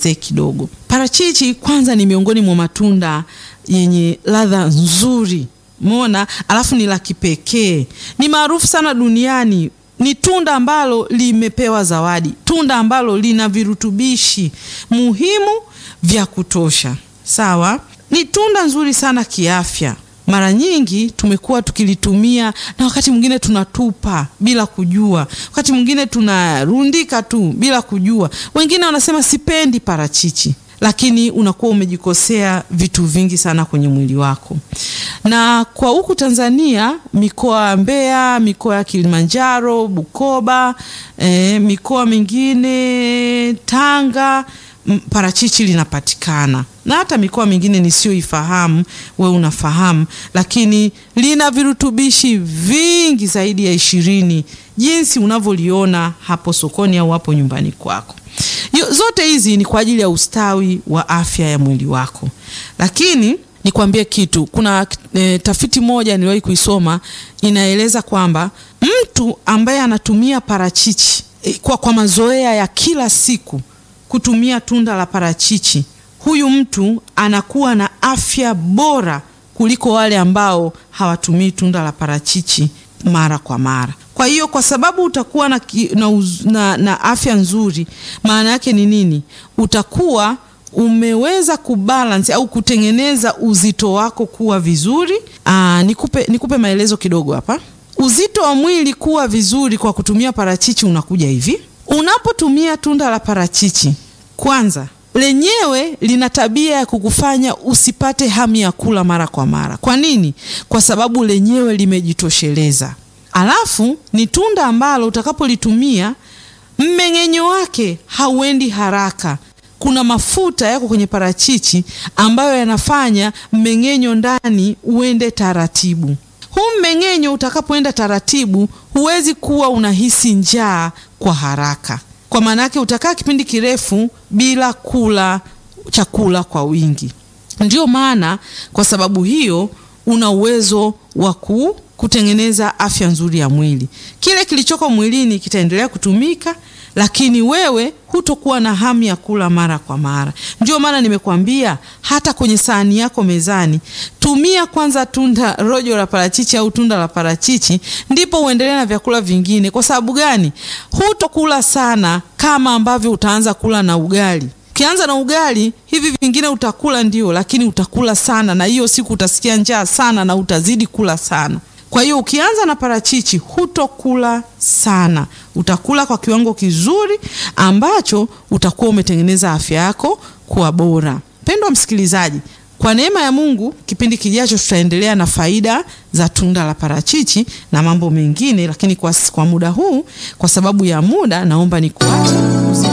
nikuelezee kidogo. Parachichi kwanza ni miongoni mwa matunda yenye ladha nzuri, umeona, alafu ni la kipekee, ni maarufu sana duniani. Ni tunda ambalo limepewa zawadi, tunda ambalo lina virutubishi muhimu vya kutosha. Sawa, ni tunda nzuri sana kiafya. Mara nyingi tumekuwa tukilitumia na wakati mwingine tunatupa bila kujua, wakati mwingine tunarundika tu bila kujua. Wengine wanasema sipendi parachichi, lakini unakuwa umejikosea vitu vingi sana kwenye mwili wako. Na kwa huku Tanzania, mikoa ya Mbeya, mikoa ya Kilimanjaro, Bukoba, eh, mikoa mingine Tanga parachichi linapatikana na hata mikoa mingine nisiyoifahamu, we unafahamu, lakini lina virutubishi vingi zaidi ya ishirini jinsi unavyoliona hapo sokoni au hapo nyumbani kwako. Zote hizi ni kwa ajili ya ustawi wa afya ya mwili wako. Lakini nikwambie kitu, kuna e, tafiti moja niliwahi kuisoma inaeleza kwamba mtu ambaye anatumia parachichi e, kwa, kwa mazoea ya kila siku kutumia tunda la parachichi, huyu mtu anakuwa na afya bora kuliko wale ambao hawatumii tunda la parachichi mara kwa mara. Kwa hiyo kwa sababu utakuwa na, na, na, na afya nzuri, maana yake ni nini? Utakuwa umeweza kubalance au kutengeneza uzito wako kuwa vizuri. Aa, nikupe, nikupe maelezo kidogo hapa. Uzito wa mwili kuwa vizuri kwa kutumia parachichi unakuja hivi. Unapotumia tunda la parachichi, kwanza lenyewe lina tabia ya kukufanya usipate hamu ya kula mara kwa mara. Kwa nini? Kwa sababu lenyewe limejitosheleza. Alafu ni tunda ambalo utakapolitumia mmeng'enyo wake hauendi haraka. Kuna mafuta yako kwenye parachichi ambayo yanafanya mmeng'enyo ndani uende taratibu. Huu mmeng'enyo utakapoenda taratibu, huwezi kuwa unahisi njaa kwa haraka. Kwa maana yake utakaa kipindi kirefu bila kula chakula kwa wingi. Ndio maana kwa sababu hiyo una uwezo wa kutengeneza afya nzuri ya mwili. Kile kilichoko mwilini kitaendelea kutumika, lakini wewe hutokuwa na hamu ya kula mara kwa mara. Ndio maana nimekuambia hata kwenye sahani yako mezani, tumia kwanza tunda rojo la parachichi au tunda la parachichi, ndipo uendelee na vyakula vingine. Kwa sababu gani? Hutokula sana kama ambavyo utaanza kula na ugali. Ukianza na ugali, hivi vingine utakula ndio, lakini utakula sana, na hiyo siku utasikia njaa sana na utazidi kula sana. Kwa hiyo ukianza na parachichi hutokula sana, utakula kwa kiwango kizuri ambacho utakuwa umetengeneza afya yako kuwa bora. Mpendwa msikilizaji, kwa neema ya Mungu, kipindi kijacho tutaendelea na faida za tunda la parachichi na mambo mengine, lakini kwa, kwa muda huu, kwa sababu ya muda, naomba nikuache.